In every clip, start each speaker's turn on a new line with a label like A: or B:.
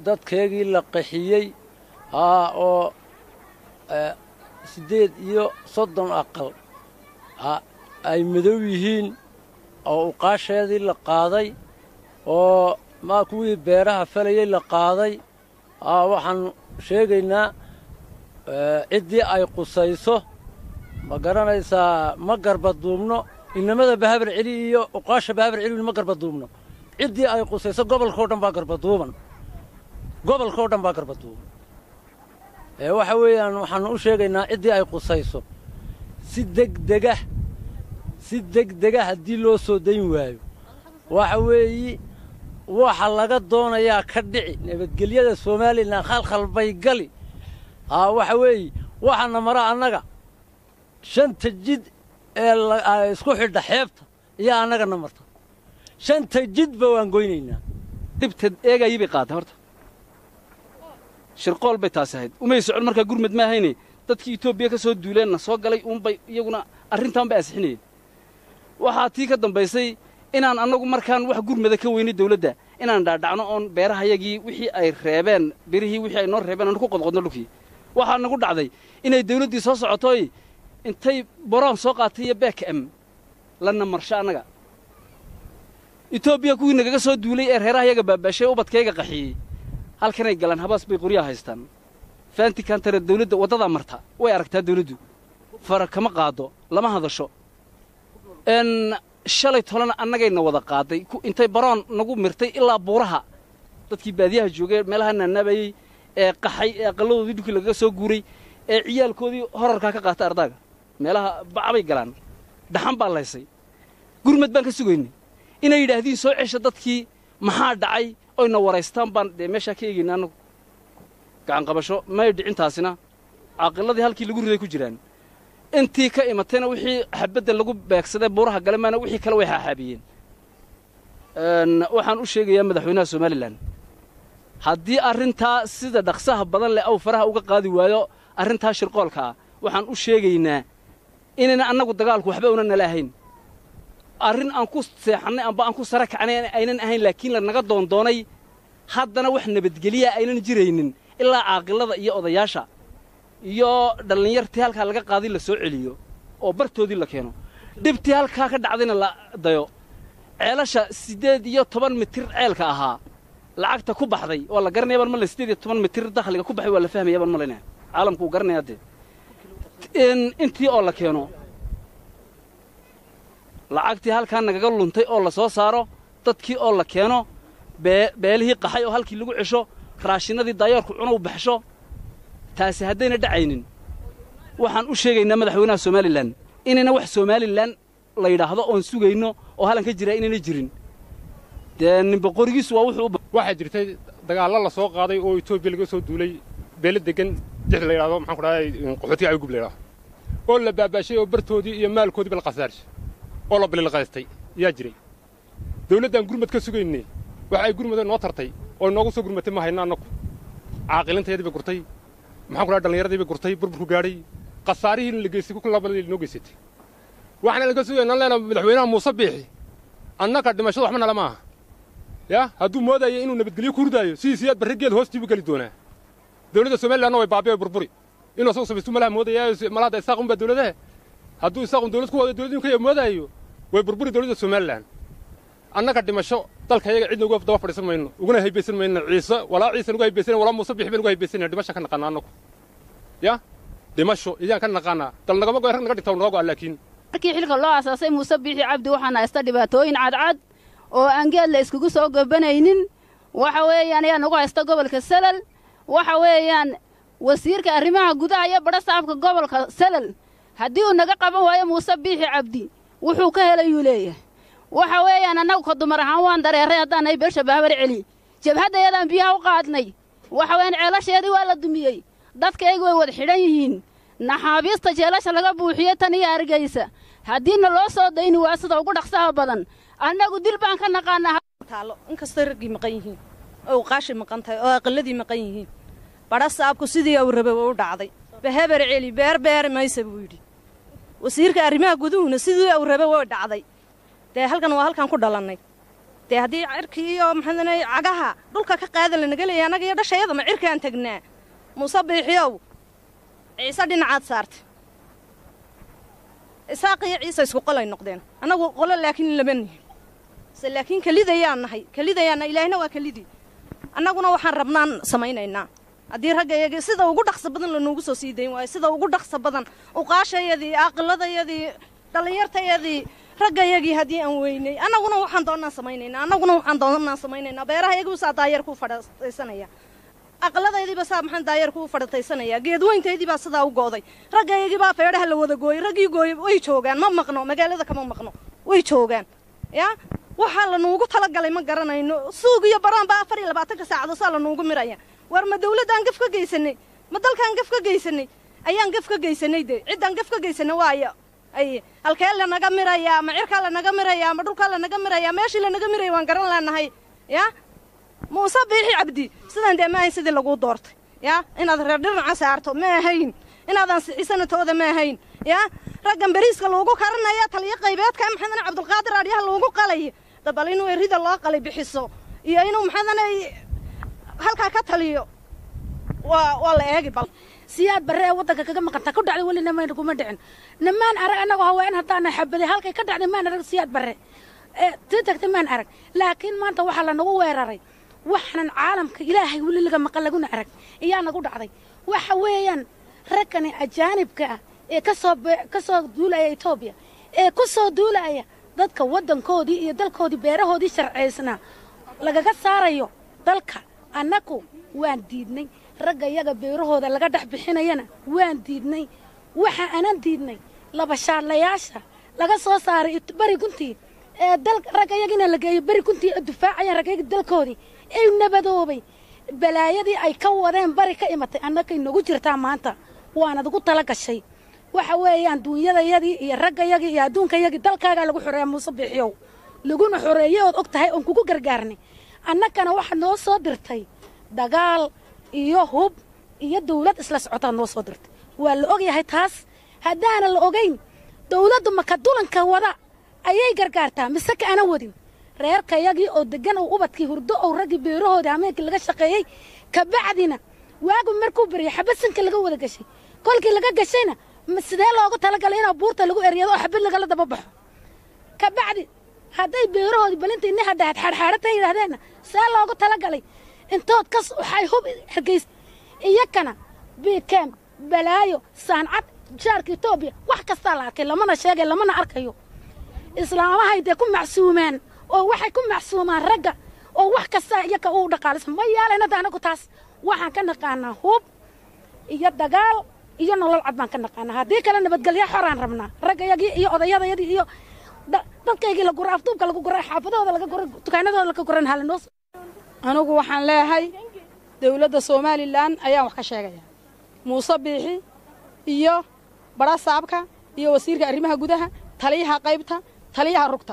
A: dadkeegii la qaxiyey haa oo siddeed iyo soddon aqal ay madow yihiin oo uqaasheedii la qaaday oo maa kuwii beeraha falayey la qaaday aa waxaan sheegaynaa ciddii ay qusayso ma garanaysaa ma garbaduubno inamada bahabar celi iyo uqaasha bahabar celi ma garbaduubno ciddii ay qusayso gobolkao dhan baa garbaduuban gobolkao dhan baa garbaduuban ee waxa weeyaan waxaan u sheegaynaa ciddii ay qusayso si degdega si degdega haddii loo soo dayn waayo waxa weeyi waxa laga doonayaa ka dhici nabadgelyada somalilan khalkhal bay gali aa waxa weeye waxaana mara annaga shanta jid ee isku xidha xeebta iyo annagana marta shanta jidba waan goynaynaa
B: dhibta eegayii bay qaatay horta shirqool bay taasi ahayd umay socon markaa gurmad ma ahayne dadkii etoobiya ka soo duuleenna soo galay uunbay iyaguna arrintaan bay asixinayeen waxaa tii ka dambaysay inaan annagu markaan wax gurmada ka weynay dawladda inaan dhaadhacno oon beerahayagii wixii ay reebeen birihii wixii ay noo reebeen aan ku qodqodno dhulkii waxaa nagu dhacday inay dawladdii soo socotoy intay boroon soo qaatay iyo beek am lana marsho annaga etoobiya kuwii nagaga soo duulay ee reerahayaga baabaashay ubadkayga qaxiyey halkanay galaan habaas bay qoryaha haystaan faantikantare dawladda waddadaa marta way aragtaa dawladdu fara kama qaado lama hadasho n shalay tolana annagayna wada qaaday intay baroon nagu mirtay ilaa buuraha dadkii baadiyaha joogay meelaha naanaabayey ee qaxay ee aqalladoodii dhulkii lagaga soo guuray ee ciyaalkoodii horarkaa ka qaatay ardaaga meelaha bacbay galaan dhaxan baa laysay gurmad baan ka sugaynay inay yidhaahdiin soo cesha dadkii maxaa dhacay oyna waraystaan baan dee meeshaa ka eegayna annagu gacanqabasho may dhicintaasina caaqiladii halkii lagu riday ku jiraan intii ka imatayna wixii xabadda lagu beegsaday buuraha gale maana wixii kale way xaaxaabiyeen waxaan u sheegayaa madaxweynaha somalilan haddii arrintaa sida dhaqsaha badan leh aw faraha uga qaadi waayo arrintaa shirqoolka ah waxaan u sheegaynaa inayna annagu dagaalku waxba una nala ahayn arrin aan ku seexannay amba aan ku sara kacnay aynan ahayn laakiin lanaga doondoonay haddana wax nabadgeliya aynan jiraynin ilaa caaqilada iyo odayaasha iyo dhallinyartii halkaa laga qaaday la soo celiyo oo bartoodii la keeno dhibtii halkaa ka dhacdayna la dayo ceelasha siddeed iyo toban mitir ceelka ahaa lacagta ku baxday waa la garanaya baan male siddeed iyo toban mitir dakhliga ku baxay waa la fahmaya baan malayna caalamku uu garanaya dee intii oo la keeno lacagtii halkaa nagaga luntay oo la soo saaro dadkii oo la keeno beelihii qaxay oo halkii lagu cesho raashinadii daayoorku cunow baxsho taasi haddayna dhacaynin waxaan u sheegaynaa madaxweynaha somalilan inayna wax somalilan la yidhaahdo oon sugayno oo hallan ka jiraa inayna jirin dee ninba qorigiisu waa wuxuu
C: waxaa jirtay dagaallo la soo qaaday oo etoobiya laga soo duulay beelo degan dix la yidhahdo maxaan ku dhahay qaxootiga ayugub la yidhahdo oo la baabaashay oo bartoodii iyo maalkoodiiba la khasaarshay oo la balilqaystay yaa jiray dawladdan gurmad ka sugaynay waxa ay gurmada noo tartay oo inoogu soo gurmatay ma hayna annagu caaqilintayadii bay gurtay maxaan ku dhahay dhallinyaradii bay gurtay burburku gaadhay khasaarihiina la geystay ku labadii inoo geysatay waxaana laga sugayna leenaha madaxweynaha muuse biixi annaga dhimashada waxba nala maaha ya hadduu moodayo inuu nabadgelyo ku hurdaayo sidiisiyaad barre geed hoostiibu geli doonaa dawladda somalilanna way baabi'ay burburi inuu asagu samaystu malaha moodaya malaada isaaqun baa dawladaha hadduu isaaqun dawlad ku wada dawlad inu ka moodaayo way burburi dawladda somalilan annaga dhimasho dalka yaga cidna uga daba fadhiisan mayno uguna haybaysan mayno ciise walaa ciise nugu haybaysanay walaa muuse bixi baan ugu haybaysanaya dhimasha ka naqaana annagu ya dhimasho iyaan ka naqaanaa dal nagama goy rag naga dhigta naga go'a laakiin
D: markii xilka loo asaasay muuse biixi cabdi waxaana haysta dhibaatooyin cadcad oo aan geed la iskugu soo gobanaynin waxa weeyaan ayaa nagu haysta gobolka salal waxa weeyaan wasiirka arrimaha gudaha iyo badha saabka gobolka salal haddii uu naga qaban waayo muuse biixi cabdi wuxuu ka helayuu leeyahay waxa weeyaan annagu ka dumar ahaan waan dareeray haddaanay beesha baabar celi jabhaddayadaan biyaha u qaadnay waxa weeyaan ceelasheedii waa la dumiyey dadkaygu way wada xidhan yihiin naxaabiista jeelasha laga buuxiyo tan iyo argaysa haddiina loo soo dayni waa sida ugu dhaqsaha badan annagu dil baan ka naqaanaa
E: taalo inkastoo raggii maqan yihiin oo qaashi maqan tahay oo aqalladii maqan yihiin badha saabku sidii uu rabay waa u dhacday bahabar celi beer beeri maysa buu yidhi wasiirka arrimaha guduhuna sidii uu rabay waa dhacday dee halkan waa halkan ku dhalannay dee haddii cirkii iyo maxaadane cagaha dhulka ka qaada lanaga leeya annaga iyo dhashayada ma cirkaan tagnaa muuse biixiyow ciise dhinacaad saartay isaaq iyo ciise isku qolay noqdeen annagu qolo laakiin lama nihin se laakiin kelidayaan nahay kelidayaanna ilaahina waa kelidii annaguna waxaan rabnaan samaynaynaa haddii ragga iyagii sida ugu dhaqso badan lanoogu soo sii dayn waayo sida ugu dhaqso badan uqaashayadii aaqiladayadii dhallinyartayadii raggayagii haddii aan weynay annaguna waxaan doonnaan samaynaynaa annaguna waxaan doonnaan samaynaynaa beeraha iyagu saa daayar kuu fadhiisanaya aqladaydiiba saa maxaan daayar kuu fadhiitaysanaya geedweyntaydi baa sidaa u go'day raggayagii baa feedhaha la wada gooyey raggii gooyey way joogaan ma maqno magaalada kama maqno way joogaan yaa waxaa lanuugu talagalay ma garanayno suug iyo baraan baa afar iyo labaatanka saacado saa lanuugu miraya war ma dawladdaan gaf ka geysanay ma dalkaan gaf ka geysanay ayaan gaf ka geysanay dee ciddaan gaf ka geysanay waayo ay halkee lanaga mirayaa ma cirkaa lanaga mirayaa ma dhulkaa lanaga mirayaa meeshii lanaga miraya waan garan leenahay yaa muuse biixi cabdi sidaan dee ma ahayn sidii laguu doortay yaa inaad reer dhinaca saarto ma ahayn inaadaan sixisanatooda ma ahayn yaa raggan beriiska loogu karanaya taliyo qaybeedka maxaadane cabdulqaadir aadyaha loogu qalay dabal inuu erida loo qalay bixiso iyo inuu maxaadane halkaa ka taliyo waa waa la eegi bal
F: siyaad barre ee waddanka kaga maqantaa ku dhacday weli namayna kuma dhicin namaan arag annagu haween haddaana xabaday halkay ka dhacday maan arag siyaad barre ee tii tagtay maan arag laakiin maanta waxaa lanagu weeraray waxaanan caalamka ilaahay weli laga maqan laguna arag iyaa nagu dhacday waxa weeyaan raggani ajaanibka ah ee kasoo ka soo duulaya etoobiya ee ku soo duulaya dadka waddankoodii iyo dalkoodii beerahoodii sharcaysnaa lagaga saarayo dalka annagu waan diidnay ragga iyaga beerahooda laga dhex bixinayana waan diidnay waxa aanan diidnay labashaadlayaasha laga soo saaray beri guntii ee dal ragga iyagina la geeyo beri guntii ee dufaacayaan raggayagi dalkoodii ay nabadoobay balaayadii ay ka wadeen bari ka imatay annagay nagu jirtaa maanta waanad ugu tala gashay waxa weeyaan duunyadayadii iyo raggayagii iyo adduunkayagii dalkaagaa lagu xoreeya muuse biixiyow laguna xoreeye ood og tahay oon kugu gargaarnay annagana waxaad noo soo dirtay dagaal iyo hub iyo dawlad isla socotaad noo soo dirtay waa la ogyahay taas haddaanan la ogayn dawladdu maka dulanka wada ayay gargaartaa mise ka ana wadin reerkayagii oo deggan oo ubadkii hurdo oo raggii beerahoodii hameenkii laga shaqeeyey kabacdina waagu markuu baryay xabasanka laga wada gashay kolkii laga gashayna sidee loogu talagalay inaa buurta lagu eryado oo xabad lagala daba baxo kabacdi hadday beerahoodii balinta ini hadhaad xaadxaadhatan yidhaahdeenna see loogu talagalay intood kas waxay hub hargays iyakana biikeem balaayo saancad jaarka etoobiya wax kastaa la arkay lamana sheegay lamana arkayo islaamahay dee ku macsuumaan oo waxay ku macsuumaan ragga oo wax kastaa iyaka uu dhaqaalisa ma yeelayna da anagu taas waxaan ka naqaanaa hub iyo dagaal iyo nolol cad baan ka naqaanaa haddii kale nabadgelya xoraan rabnaa raggayagii iyo odayadayadii iyo dadkaygii la gura afduubka lagu guray xaafadahooda laga guray dukaanadooda laga guran halinoos
G: anugu waxaan leeyahay dawladda somalilan ayaan wax ka sheegayaa muuse biixi iyo badhasaabka iyo wasiirka arrimaha gudaha taliyaha qaybta taliyaha rugta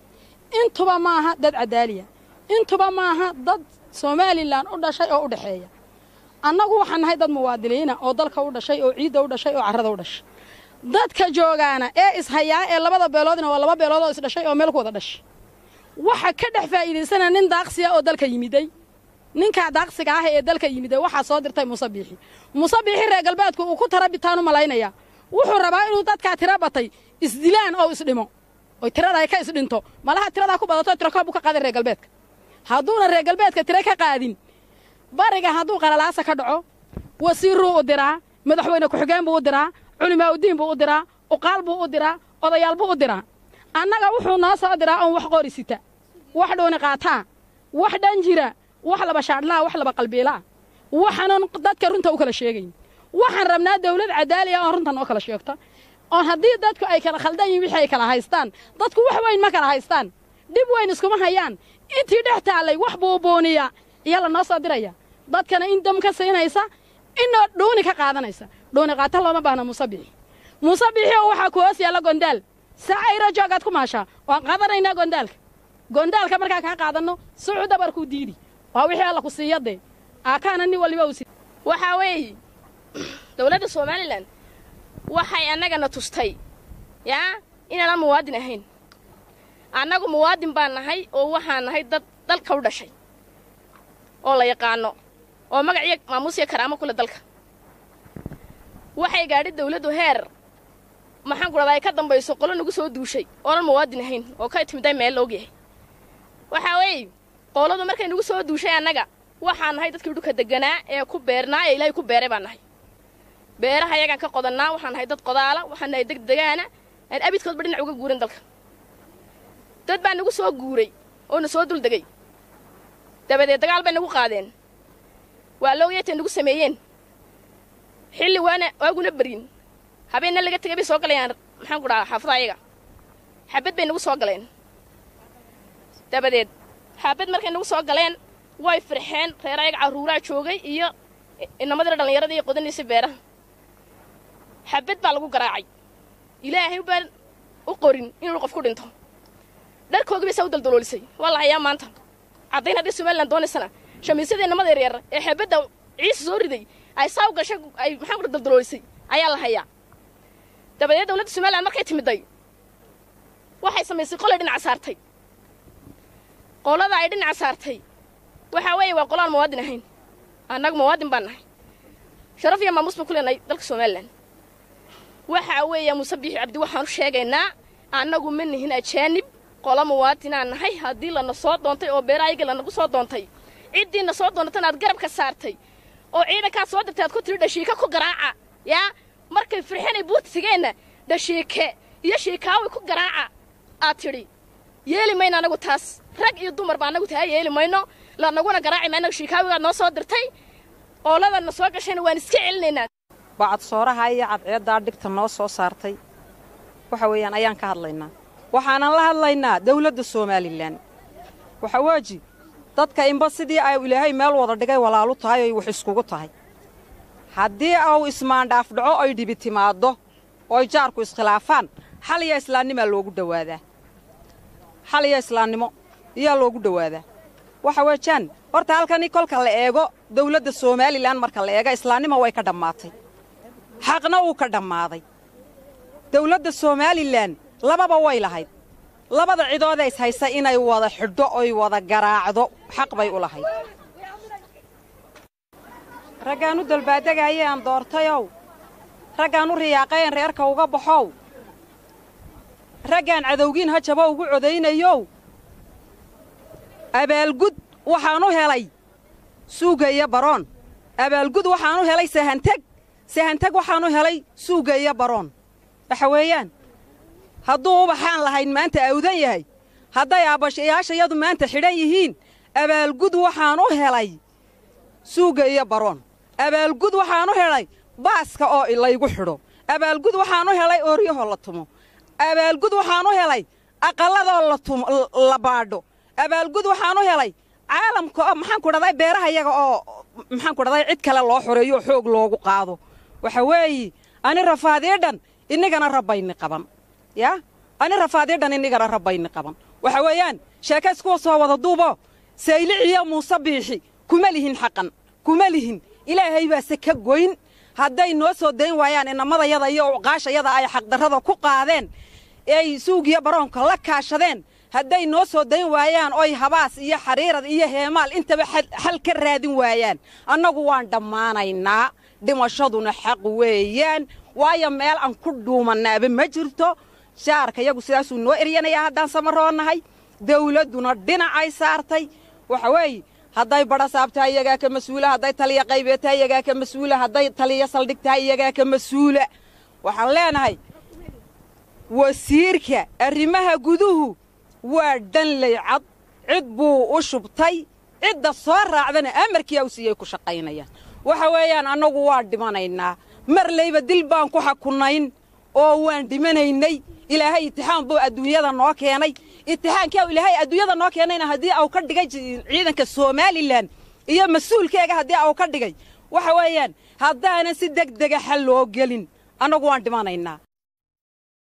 G: intuba maaha dad cadaaliya intuba maaha dad somalilan u dhashay oo u dhexeeya annagu waxaan nahay dad muwaadiniina oo dalka u dhashay oo ciidda u dhashay oo carrada u dhashay dadka joogaana ee ishayaa ee labada beeloodna waa laba beelood oo isdhashay oo meel ku wada dhashay waxa ka dhex faa'iidaysana nin daaqsiya oo dalka yimiday ninkaa daaqsiga ah ee dalka yimiday waxaa soo dirtay muuse biixi muuse biixi reer galbeedku uu ku tara bitaan u malaynaya wuxuu rabaa inuu dadkaa tira batay isdilaan oo isdhimo oy tirada ay ka isdhinto malaha tiradaa ku badato tirakoob buu ka qaaday reer galbeedka hadduuna reer galbeedka tira ka qaadin bariga hadduu qalalaasa ka dhaco wasiiruu u diraa madaxweyne ku-xigeen buu u diraa culimaa udiin buu u diraa uqaal buu u diraa odayaal buu u diraa annaga wuxuu noo soo diraa oon wax qori sita wax dhuuni qaataa wax dhan jira wax laba shaadhlaa wax laba qalbiilaa waxaanan dadka runta u kala sheegayn waxaan rabnaa dawlad cadaaliya oon runta noo kala sheegto oon haddii dadku ay kala khaldan yihin wixii ay kala haystaan dadku wax weyn ma kala haystaan dhib weyn iskuma hayaan intii dhex taallay wax buubuuniya iyaa la noo soo diraya dadkana in dam ka siinaysa inoo dhuuni ka qaadanaysa dhuuni qaata looma baahna muuse biixi muuse biixi oo waxaa ku hoos yaalla gondaal saacayra joogaad ku maashaa waan qaadanaynaa gondaalka gondaalka markaan kaa qaadanno sucu dabarkuu diidi waa wixii alla ku siiya dee aakaana nin waliba u sii
H: waxaa weeye dawladda somalilan waxay annagana tustay yaa inaanaan muwaadin ahayn annagu muwaadin baan nahay oo waxaan nahay dad dalka u dhashay oo la yaqaano oo magac iyo maamuus iyo karaamo kule dalka waxay gaadhi dawladdu heer maxaan ku dhahdaa ay ka dambayso qolo nagu soo duushay oonan muwaadin ahayn oo ka timiday meel la ogyahay waxaa weeye qoladu markay nagu soo duushay annaga waxaan nahay dadkii dhulka deganaa ee ku beernaa ee ilaahay ku beeray baan nahay beeraha ayagaan ka qodannaa waxaan nahay dad qodaala waxaan nahay deg degaana aan abidkoodba dhinac uga guurin dalka dad baa nagu soo guuray oo na soo dul degay dabadeed dagaal bay nagu qaadeen waa loogayatay nagu sameeyeen xilli waana waaguna beryin habeenna laga tegay bay soo galayaan maxaan ku dhahaa xaafada ayaga xabad bay nagu soo galeen dabadeed xaabad markay nagu soo galeen way firxeen reer ayaga carruuraa joogay iyo inamadii dhallinyarada iyo qodanaysa beeraha xabad baa lagu garaacay ilaahay baan u qorin inuu qof ku dhinto dharkoogii bay saa u daldaloolisay waa la hayaa maanta caddayn haddii somalilan doonaysana shamiisyada inamada yaryar ee xabadda ciisa soo riday ay saa u gashay ay maxaan ku daldaloolisay ayaa la hayaa dabadeed dawladda somalilan markay timiday waxay samaysay qolay dhinaca saartay qolada ay dhinaca saartay waxaa weeye waa qolaan muwaadin ahayn annagu muwaadin baan nahay sharaf iyo maamuus baan ku leenahay dalka somalilan waxaa weeya muuse biixi cabdi waxaan u sheegaynaa annagu ma nihin ajaanib qola muwaadinaan nahay haddii lana soo doontay oo beeraayagii lanagu soo doontay ciddiina soo doontana aad garabka saartay oo ciidankaad soo dirtay aad ku tiri dhashiika ku garaaca yaa markay firxinay buurtigeenna dhashiike iyo shiikaaway ku garaaca aad tidhi yeeli mayno anagu taas rag iyo dumarba annagu taa yeeli mayno lanaguna garaaci mayno shiikaawigaad noo soo dirtay ooladana soo gashayna waan iska celinaynaa
I: bacad sooraha iyo cadceeddaa dhigta noo soo saartay waxa weeyaan ayaan ka hadlaynaa waxaanan la hadlaynaa dawladda somalilan waxa weeji dadka inba sidii ay ilaahay meel wada dhigay walaalu tahay oy wax iskugu tahay haddii uu ismaandhaaf dhaco oy dhibi timaaddo ooy jaarku iskhilaafaan xal iyo islaannimaa loogu dhowaadaa xal iyo islaannimo iyaa loogu dhowaadaa waxa weejaan horta halkani kolka la eego dawladda somalilan marka la eego islaannimo way ka dhammaatay xaqna wuu ka dhammaaday dawladda somalilan lababa way lahayd labada cidoodee ishaysa inay wada xidho oy wada garaacdo xaq bay u lahayd raggaan u dalbaadegayeen doortayow raggaan u riyaaqayen reerka uga baxow raggaan cadowgiin hajabo ugu codaynayow abaalgud waxaan u helay suuga iyo baroon abaalgud waxaan u helay sahanteg sahanteg waxaan u helay suuga iyo baroon waxa weeyaan hadduu ubaxaan lahayn maanta awdan yahay hadday aabashayaashayadu maanta xidhan yihiin abaalgud waxaan u helay suuga iyo baroon abaalgud waxaan u helay baaska oo laygu xidho abaalgud waxaan u helay ooryahoo la tumo abaalgud waxaan u helay aqalladoo la baadho abaalgud waxaan u helay caalamka oo maxaan ku dhahday beeraha yaga oo maxaan ku dhahday cid kale loo xoreeyo oo xoog loogu qaado waxa weeye ani rafaadii dhan innigana rabbayni qaban yaa ani rafaadii dhan innigana rabbayni qaban waxa weeyaan sheekays kuwa soo wada duubo sayliciyo muuse biixi kuma lihin xaqan kuma lihin ilaahay baase ka goyn hadday noo soo dayn waayaan inamadayada iyo uqaashayada ay xaqdarrada ku qaadeen ay suugiyo baroonka la kaashadeen hadday noo soo dayn waayaan oy habaas iyo xariirad iyo heemaal intaba xal ka raadin waayaan annagu waan dhammaanaynaa dhimashaduna xaq weeyaan waayo meel aan ku dhuumannaaba ma jirto shaarka yagu sidaasuu noo eryanayaa haddaan samaroonahay dawladduna dhinacay saartay waxa weeye hadday badha saabtahay iyagaa ka mas-uula hadday taliya qaybeed tahay iyagaa ka mas-uula hadday taliya saldhig tahay iyagaa ka mas-uula waxaan leenahay wasiirka arrimaha guduhu waa dhanley cad cid buu u shubtay cidda soo raacdana amarkiyaa u siiyey ku shaqaynayaan waxa weeyaan annagu waa dhimanaynaa marlayba dil baan ku xakunayn oo waan dhimanaynay ilaahay itixaan buu adduunyada noo keenay itixaankaa ilaahay adduunyada noo keenayna haddii au ka dhigay ciidanka somalilan iyo mas-uulkeega haddii au ka dhigay waxa weeyaan haddaanan si deg dega xal loo gelin annagu waan dhimanaynaa